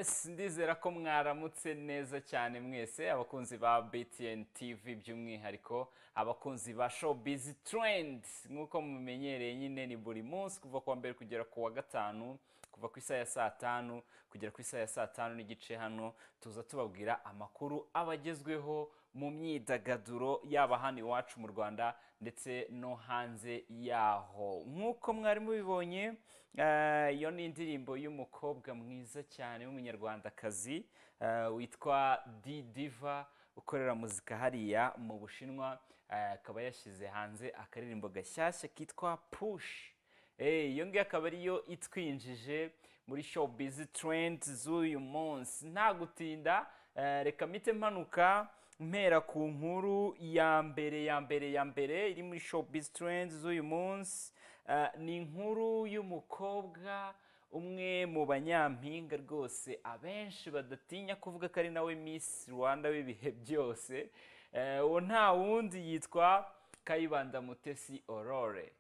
Ndizera ko mwaramutse neza cyane mwese abakunzi ba BTN TV by'umwihariko abakunzi ba Showbiz Trend nk'uko mumenyereye nyine ni buri munsi kuva ku wa mbere kugera ku wa gatanu kuva ku isaha ya saa tanu kugera ku isaha ya saa tanu n'igice hano tuza tubabwira amakuru abagezweho mu myidagaduro yaba hano iwacu mu Rwanda ndetse no hanze yaho nk'uko mwari mubibonye eh, iyo ni indirimbo y'umukobwa mwiza cyane w'umunyarwandakazi eh, witwa D Diva ukorera muzika hariya mu Bushinwa eh, akaba yashyize hanze akaririmbo gashyashya kitwa Push Eh, iyo ngiyo akaba ariyo itwinjije muri showbiz trend z'uyu munsi nta gutinda eh, reka mpite mpanuka mpera ku nkuru ya mbere ya mbere ya mbere iri muri showbiz trend z'uyu munsi Eh, ni inkuru y'umukobwa umwe mu banyampinga rwose abenshi badatinya kuvuga ko ari nawe Miss Rwanda w'ibihe byose Eh, uwo nta wundi yitwa Kayibanda Mutesi Aurore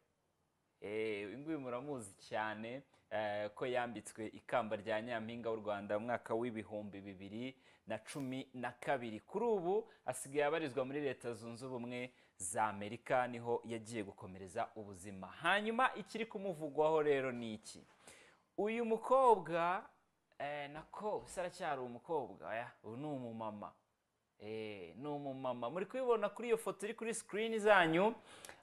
Eh, uyu nguyu muramuzi cyane eh, ko yambitswe ikamba rya nyampinga w'u Rwanda mu mwaka w'ibihumbi bibiri na cumi na kabiri kuri ubu asigaye abarizwa muri leta zunze ubumwe za amerika niho yagiye gukomereza ubuzima hanyuma ikiri kumuvugwaho rero ni iki uyu mukobwa eh, nako se aracyari umukobwa oya, ubu ni umumama Eh, ni umumama muri kubibona kuri iyo foto iri kuri sikirini zanyu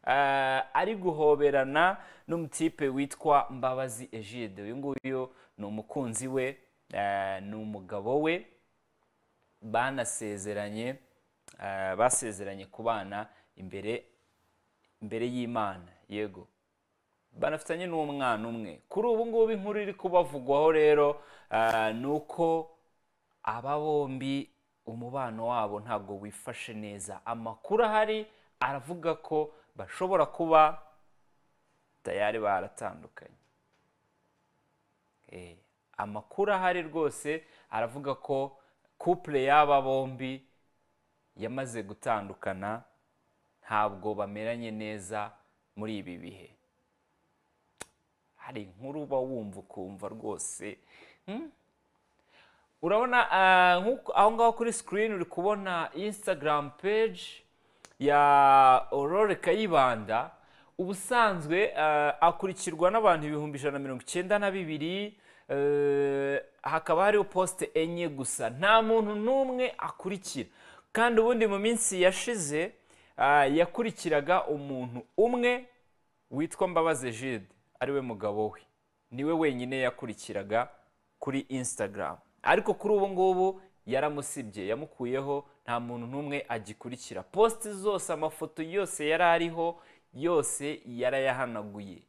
eh, ari guhoberana n'umutipe witwa mbabazi egide uyu nguyu ni umukunzi we eh, ni umugabo we banasezeranye eh, basezeranye kubana imbere imbere y'imana yego banafitanye n'umwana umwe kuri ubu ngubu inkuru iri kubavugwaho rero eh, ni uko aba bombi umubano wabo ntabwo wifashe neza amakuru ahari aravuga ko bashobora kuba tayari baratandukanye Eh, amakuru ahari rwose aravuga ko couple y'aba bombi yamaze gutandukana ntabwo bameranye neza muri ibi bihe hari inkuru uba wumva ukumva rwose hmm? urabona ah, nk'uko- aho ngaho kuri sikirini uri kubona instagram page ya aurore kayibanda ubusanzwe ah, akurikirwa n'abantu ibihumbi ijana na mirongo icyenda na bibiri eh, hakaba hariho posite enye gusa nta muntu n'umwe akurikira kandi ubundi mu minsi yashize ah, yakurikiraga umuntu umwe witwa mbabazi jide ariwe mugabo we niwe wenyine yakurikiraga kuri instagram ariko kuri ubu ngubu yaramusibye yamukuyeho nta muntu n'umwe agikurikira posite zose amafoto yose yari ariho yose yarayahanaguye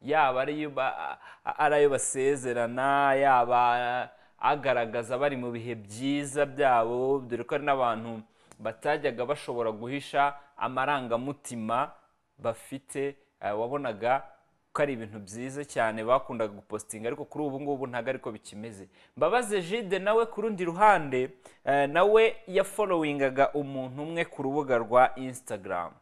yaba ari iyo ba- a- ari ayo basezerana yaba agaragaza bari mu bihe byiza byabo dore ko hari n'abantu batajyaga bashobora guhisha amarangamutima bafite eh, wabonaga ko ari ibintu byiza cyane bakundaga gupositinga ariko kuri ubu ngubu ntabwo ariko bikimeze mbabaze jide nawe ku rundi ruhande eh, nawe yafolowingaga umuntu umwe ku rubuga rwa instagram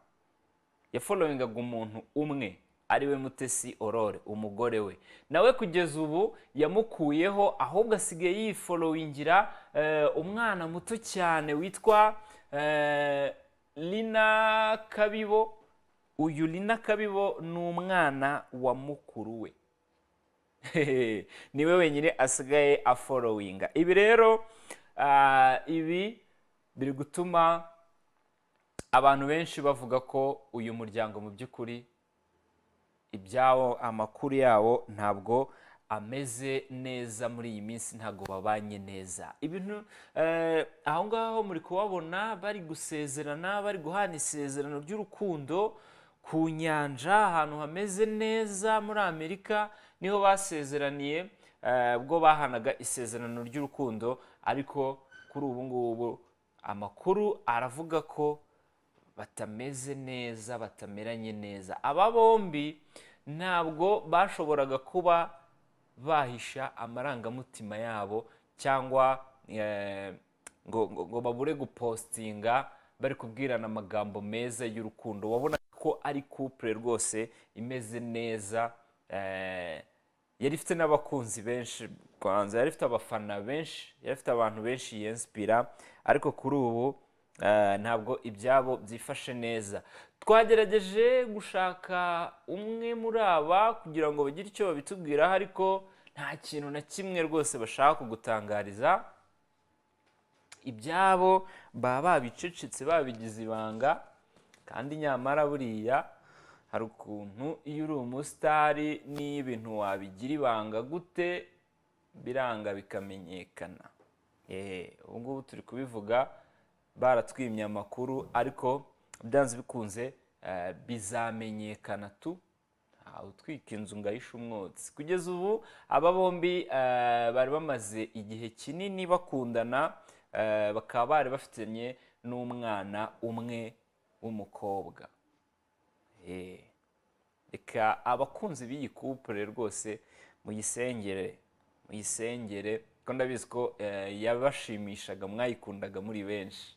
yafolowingaga umuntu umwe ariwe mutesi aurore umugore we nawe kugeza ubu yamukuyeho ahubwo asigaye yifolowingira eh, umwana muto cyane witwa eh, lina kabibo uyu lina kabibo ni umwana wa mukuru we Hehe, niwe wenyine asigaye afolowinga ibi rero ah, ibi biri gutuma abantu benshi bavuga ko uyu muryango mu by'ukuri ibyabo amakuru yabo ntabwo ameze neza muri iyi minsi ntabwo babanye neza ibintu eh, aho ngaho muri kubabona bari gusezerana bari guhana isezerano ry'urukundo ku nyanja ahantu hameze neza muri amerika niho basezeraniye eh, ubwo bahanaga isezerano ry'urukundo ariko kuri ubu ngubu amakuru aravuga ko batameze neza batameranye neza aba bombi ntabwo bashoboraga kuba bahisha amarangamutima yabo cyangwa eh, ngo, ngo, ngo babure gupostinga bari kubwirana amagambo meza y'urukundo wabona ko ari couple rwose imeze neza eh, yari ifite n'abakunzi benshi kwanza yari ifite abafana benshi yari ifite abantu benshi yenspira ariko kuri ubu eh, ntabwo ibyabo byifashe neza twagerageje gushaka umwe muri aba kugira ngo bagire icyo babitubwiraho ariko nta kintu na kimwe rwose bashaka kugutangariza ibyabo baba babicecetse babigize ibanga kandi nyamara buriya hari ukuntu iyo uri umusitari n'ibintu wabigira ibanga gute biranga bikamenyekana Ehe, ubu ngubu turi kubivuga baratwimye amakuru ariko byanze bikunze eh, bizamenyekana tu ntawe utwika inzu ngo ahishe umwotsi kugeza ubu aba bombi eh, bari bamaze igihe kinini bakundana eh, bakaba bari bafitanye n'umwana umwe w'umukobwa Eh, reka abakunzi b'iyi kupure rwose muyisengere muyisengere kuko ndabizi ko eh, yabashimishaga mwayikundaga muri benshi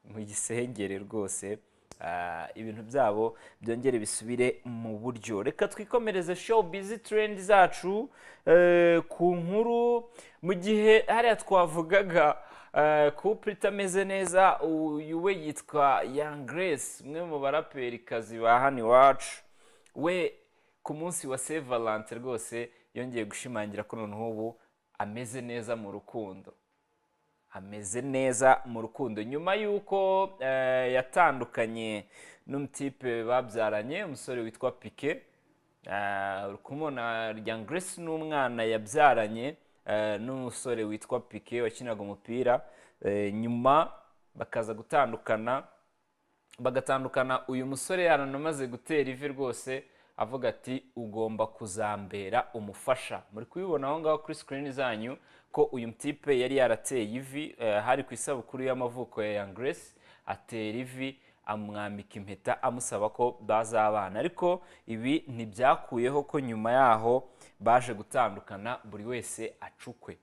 mu gisengere rwose ah, ibintu byabo byongere bisubire mu buryo reka twikomereze show bizi trendi zacu eh, ku nkuru mu gihe hariya twavugaga eh, couple itameze neza uyu we yitwa Young Grace umwe mu baraperikazi ba hano iwacu we ku munsi wa Saint Valentin rwose yongeye gushimangira ko noneho ubu ameze neza mu rukundo ameze neza mu rukundo nyuma y'uko eh, yatandukanye n'umutipe babyaranye umusore witwa pike uri kumubona Young Grace n'umwana yabyaranye eh, n'umusore witwa pike wakinaga umupira eh, nyuma bakaza gutandukana bagatandukana uyu musore yaranamaze gutera ivi rwose avuga ati ugomba kuzambera umufasha muri kubibona aho ngaho kuri sikirini zanyu ko uyu mutipe yari yarateye ivi eh, hari ku isabukuru y'amavuko ya yangresi atera ivi amwambika impeta amusaba ko bazabana ariko ibi ntibyakuyeho ko nyuma yaho baje gutandukana buri wese acukwe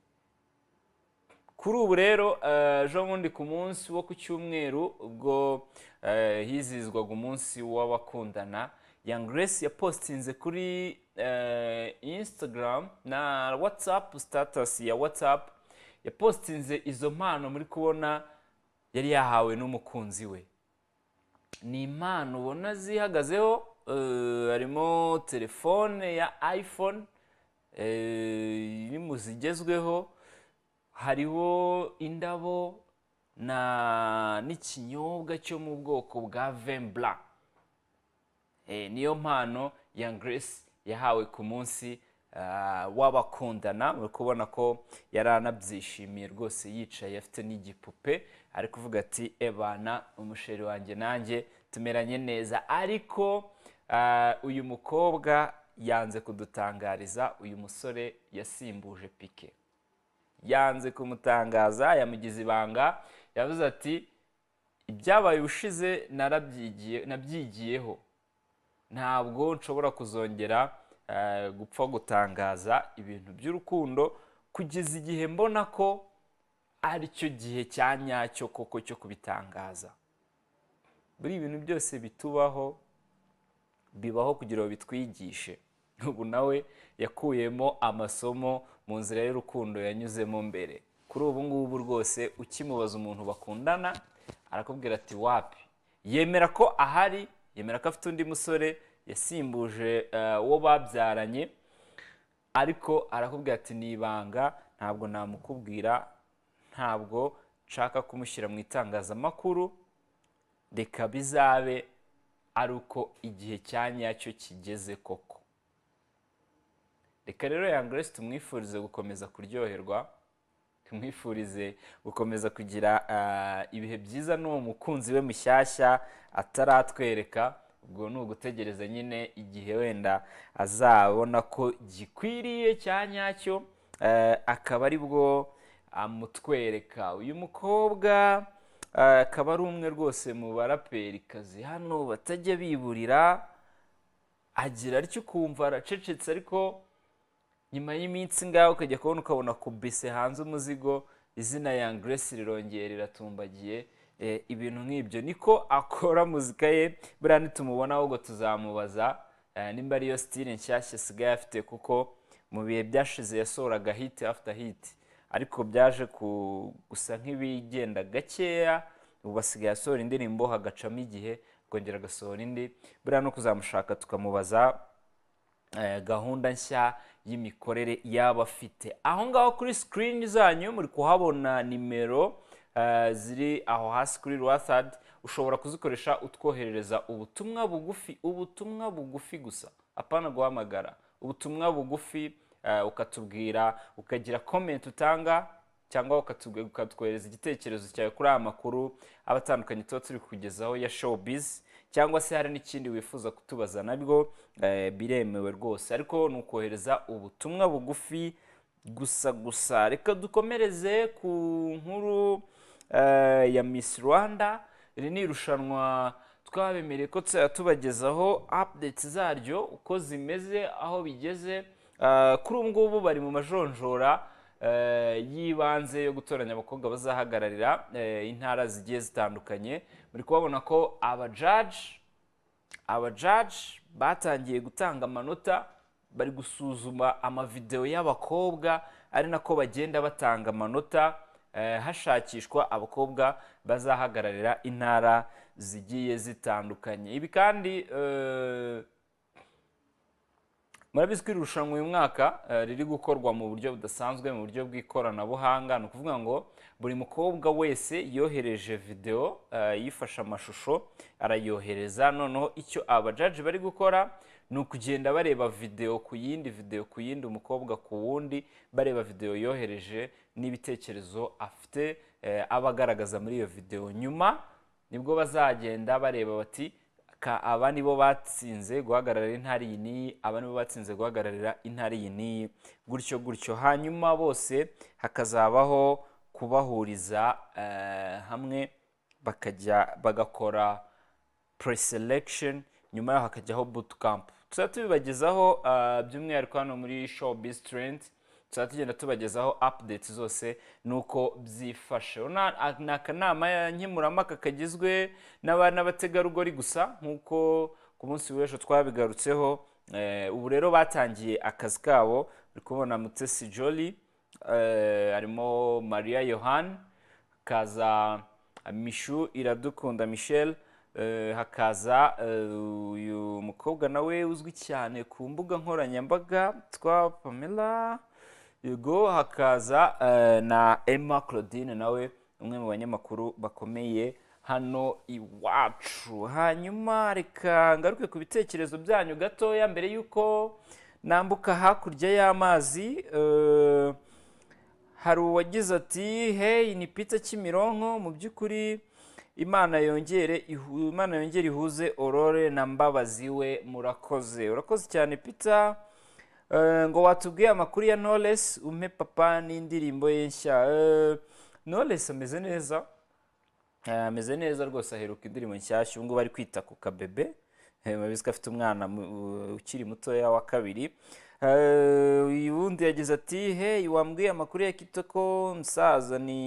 kuri ubu rero eh, ejo bundi ku munsi wo ku cyumweru ubwo eh, hizihizwaga umunsi w'abakundana young grace yapositinze kuri eh, instagram na whatsapp status ya whatsapp yapositinze izo mpano muri kubona yari yahawe n'umukunzi we ni impano ubona zihagazeho eh, harimo telefone ya iphone eh, iri mu zigezweho hariho indabo na n'ikinyobwa cyo mu bwoko bwa vembla niyo mpano ya grace yahawe ku munsi ah, w'abakundana uri kubona ko yari anabyishimiye rwose yicaye afite n'igipupe ari kuvuga ati ebana umusheri wanjye nanjye tumeranye neza ariko ah, uyu mukobwa yanze kudutangariza uyu musore yasimbuje pike yanze kumutangaza yamugize ibanga yavuze ati ibyabaye ubushize narabyigiye- nabyigiyeho ntabwo nshobora kuzongera eh, gupfa gutangaza ibintu by'urukundo kugeza igihe mbona ko aricyo gihe cya nyacyo koko cyo kubitangaza buri ibintu byose bitubaho bibaho kugira ngo bitwigishe ubu nawe yakuyemo amasomo mu nzira y'urukundo yanyuzemo mbere kuri ubu ngubu rwose ukimubaza umuntu bakundana arakubwira ati wapi yemera ko ahari yemera ko afite undi musore yasimbuje eh, uwo babyaranye ariko arakubwira ati ni ibanga ntabwo namukubwira ntabwo nshaka kumushyira mu itangazamakuru reka bizabe ari uko igihe cya nyacyo kigeze koko reka rero ya grace tumwifurize gukomeza kuryoherwa tumwifurize gukomeza kugira ah, ibihe byiza n'uwo mukunzi we mushyashya ataratwereka ubwo ni ugutegereza nyine igihe wenda azabona ko gikwiriye cya nyacyo eh, akaba ari bwo amutwereka uyu mukobwa eh, akaba ari umwe rwose mu baraperikazi hano batajya biburira agira atyo ukumva aracecetse ariko nyuma y'iminsi ngaho ukajya kubona ukabona kubise hanze umuzigo izina ya Grace rirongera riratumbagiye eh, ibintu nk'ibyo niko akora muzika ye buriya nitumubonaho ubwo tuzamubaza eh, nimba ariyo style nshyashya asigaye afite kuko mu bihe byashize yasohoraga hiti after hiti ariko byaje gusa nk'ibigenda gakeya ubu basigaye asohora indirimbo hagacamo igihe akongera agasohora indi buriya no kuzamushaka tukamubaza eh, gahunda nshya y'imikorere yaba afite aho ngaho kuri sikirini zanyu muri kuhabona nimero eh, ziri aho hasi kuri rwasad ushobora kuzikoresha utwoherereza ubutumwa bugufi ubutumwa bugufi gusa apana guhamagara ubutumwa bugufi eh, ukatubwira ukagira komenti utanga cyangwa ukatubwe- ukatwohereza igitekerezo cyawe kuri aya makuru aba atandukanye tuba turi kugezaho ya showbiz cyangwa se hari n'ikindi wifuza kutubaza nabwo eh, biremewe rwose ariko ni ukohereza ubutumwa bugufi gusa gusa reka dukomereze ku nkuru eh, ya Miss Rwanda iri ni irushanwa twabemereye ko tuzajya tubagezaho updates zaryo uko zimeze aho bigeze Eh, kuri ubu ngubu bari mu majonjora eh, y'ibanze yo gutoranya abakobwa bazahagararira eh, intara zigiye zitandukanye muri kubabona ko abajaji abajaji batangiye gutanga amanota bari gusuzuma amavidewo y'abakobwa ari nako bagenda batanga amanota eh, hashakishwa abakobwa bazahagararira intara zigiye zitandukanye ibi kandi eh, murabizi ko iri rushanwa uyu mwaka eh, riri gukorwa mu buryo budasanzwe mu buryo bw'ikoranabuhanga ni ukuvuga ngo buri mukobwa wese yohereje videwo eh, yifashe amashusho arayohereza noneho icyo abajaji bari gukora ni ukugenda bareba videwo ku yindi videwo ku yindi umukobwa ku wundi bareba videwo yohereje n'ibitekerezo afite eh, aba agaragaza muri iyo videwo nyuma nibwo bazagenda bareba bati ka aba nibo batsinze guhagararira intara iyi n'iyi aba nibo batsinze guhagararira intara iyi n'iyi gutyo gutyo hanyuma bose hakazabaho kubahuriza eh, hamwe bakajya bagakora pre-selection nyuma yaho hakajyaho bootcamp tuzaba tubibagezaho eh, by'umwihariko hano muri showbiz trend tuzaba tugenda tubagezaho updates zose n'uko byifashe Urabona, a- ni akanama ya- nkemurampaka kagizwe n'aba- n'abategarugori gusa nk'uko ku munsi w'ejo twabigarutseho Eh, ubu rero batangiye akazi kabo uri kubona mutesi joli eh, harimo maria yohani hakaza mishu iradukunda michel eh, hakaza eh, uyu mukobwa nawe uzwi cyane ku mbuga nkoranyambaga twa pamela yego hakaza eh, na emma claudine nawe umwe mu banyamakuru bakomeye hano iwacu hanyuma reka ngaruke ku bitekerezo byanyu gatoya mbere y'uko nambuka hakurya y'amazi eh, hari uwagize ati hey ni pita kimironko mu by'ukuri imana yongere ihu- imana yongere ihuze aurore na mbabazi we murakoze urakoze cyane pita Eh, ngo watubwiye amakuru ya knowless umpe papa n'indirimbo ye nshya Eh, knowless ameze neza Eh, ameze neza rwose aheruka indirimbo nshyashya ubu ngubu ari kwita ku kabebe Eh, murabizi ko afite umwana mu- ukiri mutoya wa kabiri Eh, uyu wundi yagize ati hey wambwiye amakuru ya kitoko musaza ni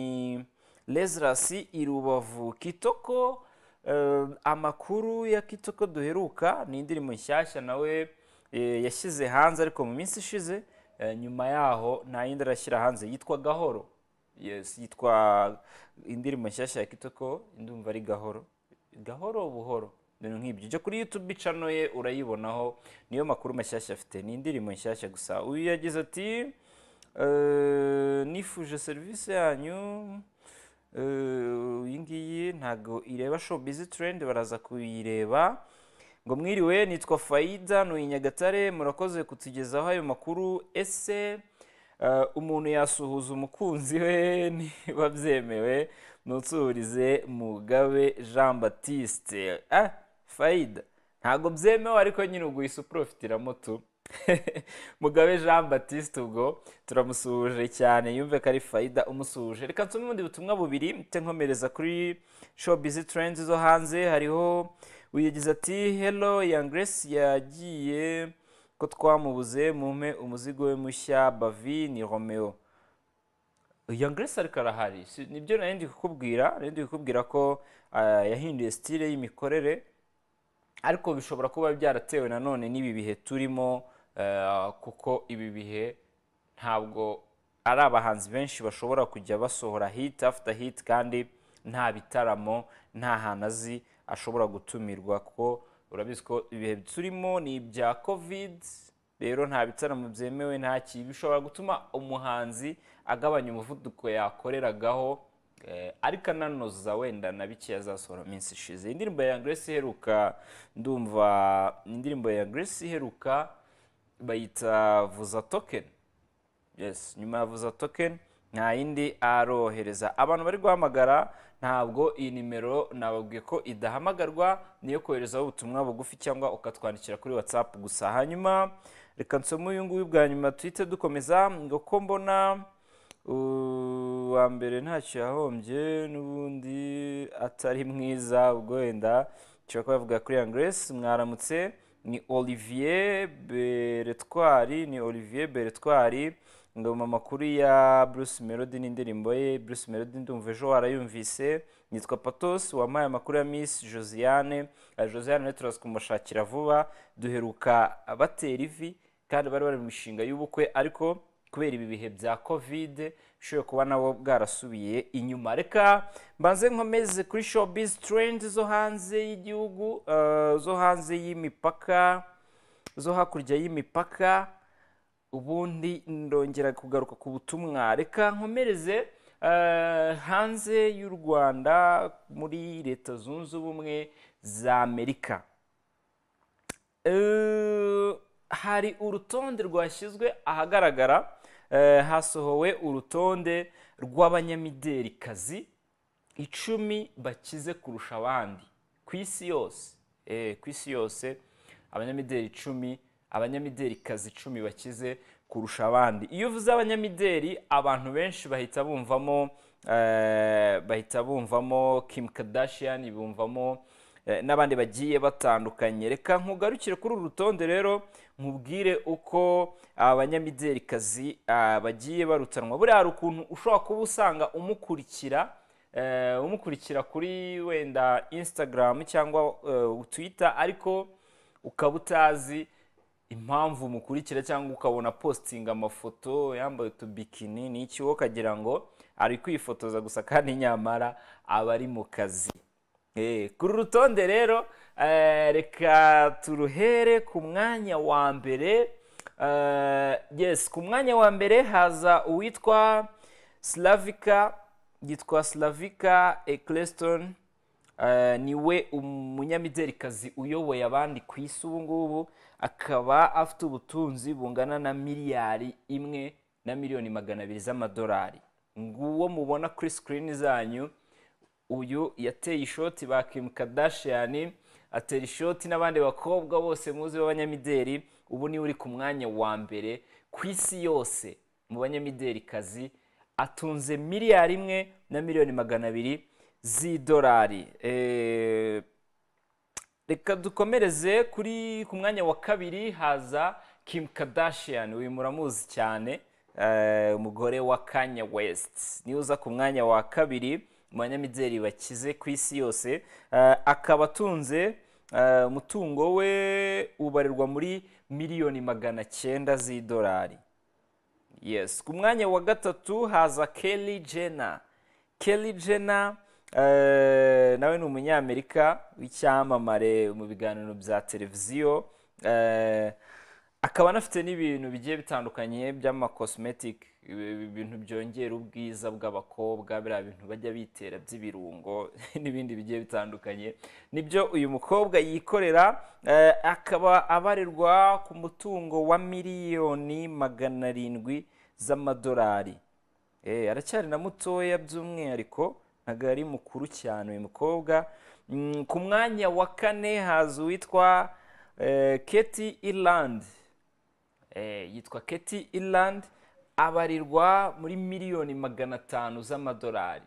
lesirasi i rubavu kitoko eh, amakuru ya kitoko duheruka ni indirimbo nshyashya nawe eh, yashyize hanze ariko mu minsi ishize eh, nyuma yaho nta yindi arashyira hanze yitwa gahoro yes yitwa indirimbo nshyashya ya kitoko ndumva ari gahoro gahoro buhoro ibintu nk'ibyo ujya kuri youtube channel ye urayibonaho niyo makuru mashyashya afite ni indirimbo nshyashya gusa uyu yagize ati "Eh, nifuje serivisi yanyu eh, iyi ngiyi ntabwo ireba show busy trend baraza kuyireba ngo mwiriwe nitwa fayida nuyi nyagatare murakoze kutugezaho ayo makuru ese eh, umuntu yasuhuza umukunzi we niba byemewe ntutsurize mugabe jean batiste ah fayida ntabwo byemewe ariko nyine ubwo uhise uporofitiramo tu mugabe jean batiste ubwo turamusuhuje cyane yumve ko ari fayida umusuhuje reka nsome ubundi butumwa bubiri mte nkomereza kuri showbiz trends zo hanze hariho uyagize ati hello yangresi yagiye ko twamubuze mumpe umuzigo we mushya bavi ni romeo yangresi ariko arahari si- nibyo nari ndi kukubwira nari ndi kukubwira ko ah, yahinduye sitire y'imikorere ariko bishobora kuba byaratewe nanone n'ibi bihe turimo eh, kuko ibi bihe ntabwo ari abahanzi benshi bashobora kujya basohora hit after hit kandi nta bitaramo nta hantu azi ashobora gutumirwa kuko urabizi ko ibihe turimo ni ibya covid rero nta bitaramo byemewe nta kintu bishobora gutuma umuhanzi agabanya umuvuduko yakoreragaho eh, ariko ananoza wenda na bike azasohora mu minsi ishize indirimbo ya Grace iheruka ndumva indirimbo ya Grace iheruka bayita vuza token yes nyuma ya vuza token nta yindi arohereza abantu bari guhamagara ntabwo iyi nimero nababwiye ko idahamagarwa niyo koherezaho ubutumwa bugufi cyangwa ukatwandikira kuri whatsapp gusa hanyuma reka nsome uyu nguyu bwa nyuma duhite dukomeza ngo ko mbona uwa mbere ntacyo yahombye n'ubundi atari mwiza ubwo wenda nshobora kuba yavuga kuri yangresi mwaramutse ni olivier beretwari ni olivier beretwari ngo mu makuru ya bruce melody n'indirimbo ye bruce melody ndumva ejo warayumvise nitwa patos wampaye amakuru ya miss josiane Eh, josiane rero turaza kumushakira vuba duheruka batera ivi kandi bari bari mu mishinga y'ubukwe ariko kubera ibi bihe bya covid bishoboye kuba nabo bwarasubiye inyuma reka mbanze nkomeze kuri showbiz trend zo hanze y'igihugu eh, zo hanze y'imipaka zo hakurya y'imipaka ubundi ndongera kugaruka ku butumwa reka nkomereze eh, hanze y'u rwanda muri leta zunze ubumwe za amerika Eh, hari urutonde rwashyizwe ahagaragara eh, hasohowe urutonde rw'abanyamidelikazi icumi bakize kurusha abandi ku isi yose Eh, ku isi yose abanyamideli icumi abanyamidelikazi icumi bakize kurusha abandi iyo uvuze abanyamideli abantu benshi bahita bumvamo eh, bahita bumvamo kim kardashian bumvamo eh, n'abandi bagiye batandukanye reka nkugarukire kuri uru rutonde rero nkubwire uko abanyamidelikazi ah, bagiye barutanwa buriya hari ukuntu ushobora kuba usanga umukurikira eh, umukurikira kuri wenda instagram cyangwa eh, twitter ariko ukaba utazi impamvu umukurikira cyangwa ukabona postinga amafoto yambaye utubikini n'iki wowe ukagira ngo ari kwifotoza gusa kandi nyamara aba ari mu kazi Eh, kuri uru rutonde rero eh, reka turuhere ku mwanya wa mbere Eh, yes ku mwanya wa mbere haza uwitwa slavika yitwa slavika eccleston Eh, niwe umunyamidelikazi uyoboye abandi ku isi ubu ngubu akaba afite ubutunzi bungana na miliyari imwe na miliyoni magana abiri z'amadolari nguwo mubona kuri sikirini zanyu uyu yateye ishoti ba Kim Kardashian atera ishoti n'abandi bakobwa bose muzi b'abanyamideli ubu niwe uri ku mwanya wa mbere ku isi yose mu banyamidelikazi atunze miliyari imwe na miliyoni magana abiri z'idolari Eh, reka dukomereze kuri ku mwanya wa kabiri haza Kim Kardashian uyu muramuzi cyane eh, umugore wa Kanye West niwe uza ku mwanya wa kabiri mu banyamideli bakize ku isi yose Eh, akaba atunze eh, umutungo we ubarirwa muri miliyoni magana cyenda z'idolari yes ku mwanya wa gatatu haza Kelly Jenner Kelly Jenner eh, nawe ni umunyamerika w'icyamamare mu biganiro bya televiziyo eh, akaba anafite n'ibintu bigiye bitandukanye by'amakosmetic ibi- ibintu byongera ubwiza bw'abakobwa biriya bintu bajya bitera by'ibirungo n'ibindi bigiye bitandukanye nibyo uyu mukobwa yikorera eh, akaba abarirwa ku mutungo wa miliyoni magana arindwi z'amadolari Eh, aracyari na mutoya by'umwihariko ntabwo ari mukuru cyane uyu mukobwa Mm, ku mwanya wa kane haza uwitwa eh, Katie Ireland eh, yitwa Katie Ireland abarirwa muri miliyoni magana atanu z'amadolari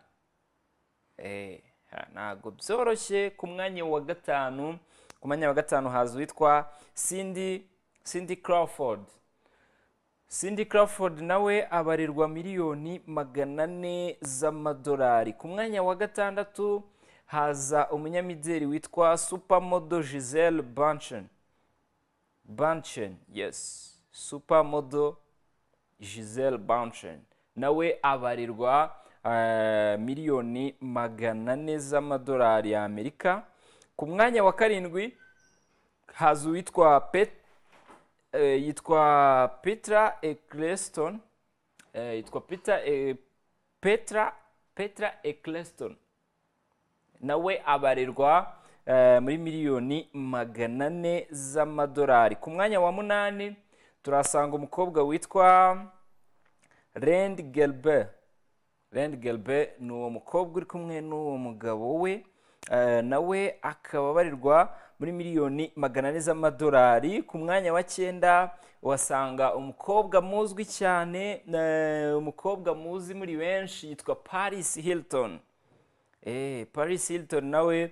Eh, ha, ntabwo byoroshye ku mwanya wa gatanu ku mwanya wa gatanu haza uwitwa Cindy Cindy Crawford Cindy Crawford nawe abarirwa miliyoni magana ane z'amadolari ku mwanya wa gatandatu haza umunyamideli witwa supermodo Giselle Bunchen Bunchen yes supermodel giselle Bundchen nawe abarirwa eh, miliyoni magana ane z'amadolari y'amerika ku mwanya wa karindwi haza uwitwa pet eh, yitwa petra eccleston eh, yitwa peter eh, petra petra eccleston nawe abarerwa eh, muri miliyoni magana ane z'amadolari ku mwanya wa munani turasanga umukobwa witwa rend gelbe rend gelbe ni uwo mukobwa uri kumwe n'uwo mugabo we eh, nawe akaba abarirwa muri miliyoni magana ane z'amadolari ku mwanya wa cyenda uhasanga umukobwa muzwi cyane eh, umukobwa muzi muri benshi yitwa paris hilton Eh, Paris Hilton nawe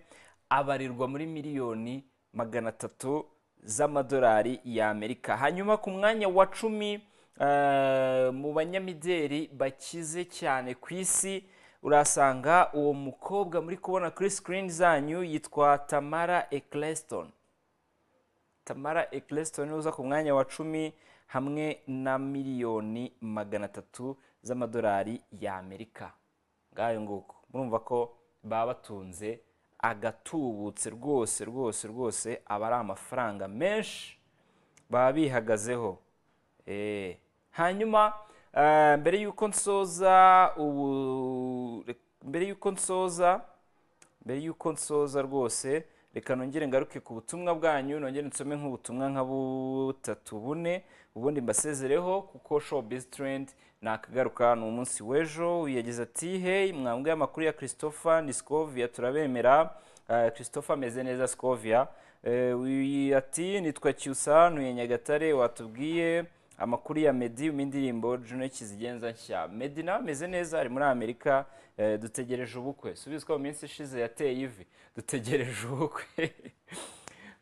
abarirwa muri miliyoni magana atatu z'amadolari y'Amerika hanyuma ku mwanya wa cumi eh, mu banyamideli bakize cyane ku isi urasanga uwo mukobwa muri kubona kuri screen zanyu yitwa Tamara Eccleston Tamara Eccleston uza ku mwanya wa cumi hamwe na miliyoni magana atatu z'amadolari y'Amerika ngayo nguko murumva ko baba batunze agatubutse rwose rwose rwose aba ari amafaranga menshi baba bihagazeho Eh, hanyuma eh, mbere y'uko nsoza ubu mbere y'uko nsoza mbere y'uko nsoza rwose reka nongere ngaruke ku butumwa bwanyu nongere nsome nk'ubutumwa nka butatu bune ubundi mbasezereho kuko showbiz trend nakagaruka ni umunsi w'ejo yagize ati hey mwambwe amakuru ya christopher ni scovia turabemera Eh, christopher ameze neza scovia Eh, uyu ati nitwa cyusa ntuye nyagatare watubwiye amakuru ya medi mu indirimbo june kizigenza nshya medi nawe ameze neza ari muri amerika Eh, dutegereje ubukwe subizwa mu minsi ishize yateye ivi dutegereje ubukwe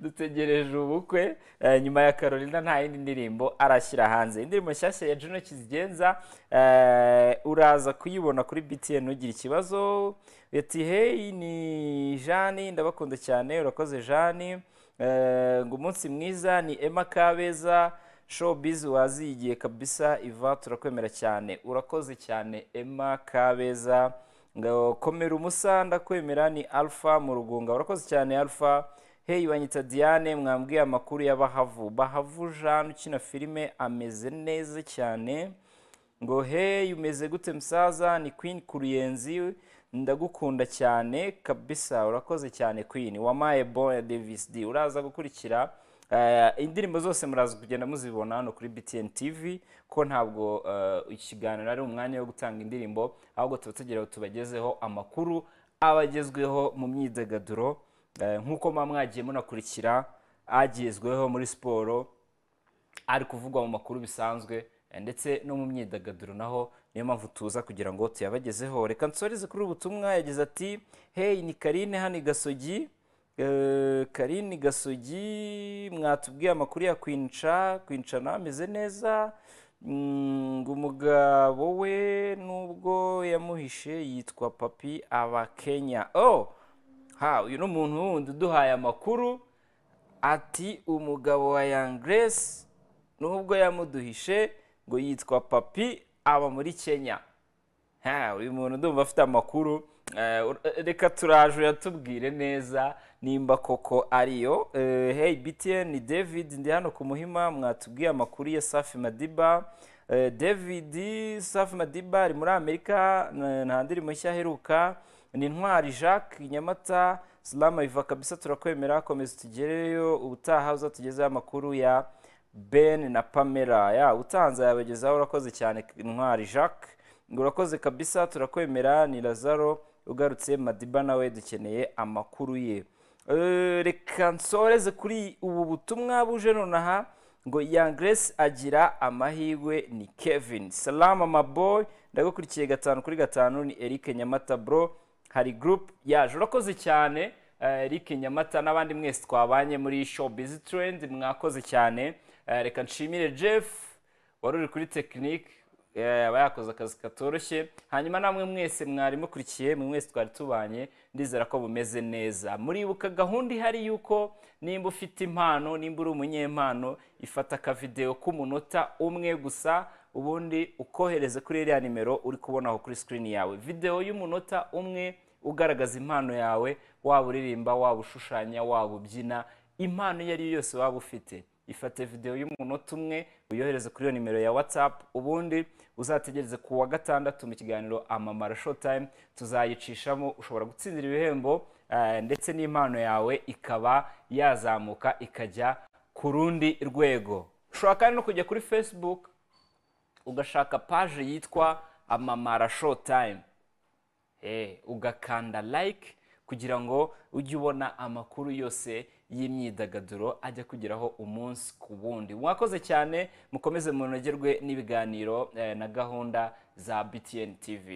dutegereje ubukwe eh, nyuma ya carolina nta yindi ndirimbo arashyira hanze indirimbo nshyashya ya juno kizigenza eh, uraza kuyibona kuri btn ugira ikibazo ati hey ni jani ndabakunda cyane urakoze jani Eh, ngo umunsi mwiza ni emma kabeza showbiz wazigiye kabisa iva turakwemera cyane urakoze cyane emma kabeza ngo komera umusa ndakwemera ni alpha mu rugunga urakoze cyane alpha hey banyita diane mwambwiye amakuru y'abahavu bahavu jean ukina filime ameze neza cyane ngo hey umeze gute msaza ni queen kuruyenzi ndagukunda cyane kabisa urakoze cyane queen wamaye boya davis d uraza gukurikira eh, indirimbo zose muraza kugenda muzibona hano kuri btn tv ko ntabwo eh, ikiganiro ari umwanya wo gutanga indirimbo ahubwo tuba tugira ngo tubagezeho amakuru abagezweho mu myidagaduro eh, nk'uko muba mwagiye munakurikira agezweho muri siporo ari kuvugwa mu makuru bisanzwe eh, ndetse no mu myidagaduro naho niyo mpamvu tuza kugira ngo tuyabagezeho reka nsoreze kuri ubu butumwa yagize ati hey ni karine hano i gasogi Eh, karine gasogi mwatubwiye amakuru ya kwinca kwincana ameze neza Mm, ngo umugabo we nubwo yamuhishe yitwa papi abakenya oh ha uyu ni umuntu wundi uduhaye amakuru ati umugabo wa yangresi nubwo yamuduhishe ngo yitwa papi aba muri kenya ha uyu muntu ndumva afite amakuru Eh, ur- eh, reka turaje uyatubwire neza nimba koko ariyo Eh, hey btn ni david ndi hano ku muhima mwatubwiye amakuru ya safi madiba Eh, david safi madiba ari muri amerika n- nta ndirimbo nshya aheruka ni intwari jacques nyamata salama iva kabisa turakwemera komeza tugereyo ubutaha uzatugezeho amakuru ya ben na pamela ya utanze yabagezaho urakoze cyane intwari jacques urakoze kabisa turakwemera ni lazaro ugarutse madiba nawe dukeneye amakuru ye Eh, reka nsoreze kuri ubu butumwa buje nonaha ngo yangresi agira amahirwe ni kevin salama maboy ndagukurikiye gatanu kuri gatanu ni eric nyamata bro hari gurupe yaje urakoze cyane eh, Eric Nyamata n'abandi mwese twabanye muri showbiz trend mwakoze cyane Eh, reka nshimire Jeff wari uri kuri tekinike eh, aba yakoze akazi katoroshye hanyuma namwe mwese mwari mukurikiye mwe mwese twari tubanye ndizera ko bumeze neza muribuka gahunda ihari y'uko nimba ufite impano nimba uri umunyempano ifata akavidewo k'umunota umwe gusa ubundi ukohereze kuri iriya nimero uri kubonaho kuri sikirini yawe videwo y'umunota umwe ugaragaza impano yawe waba uririmba waba ushushanya waba ubyina impano iyo ari yo yose waba ufite ifate videwo y'umunota umwe uyohereze kuri iyo nimero ya watsapu ubundi uzategereze ku wa gatandatu mu kiganiro amamara showtime tuzayicishamo ushobora gutsindira ibihembo eh, ndetse n'impano yawe ikaba yazamuka ikajya ku rundi rwego ushobora kandi no kujya kuri facebook ugashaka paje yitwa amamara showtime Eh, ugakanda like kugira ngo ujye ubona amakuru yose y'imyidagaduro ajya kugeraho umunsi ku wundi mwakoze cyane mukomeze munogerwe n'ibiganiro eh, na gahunda za btn tv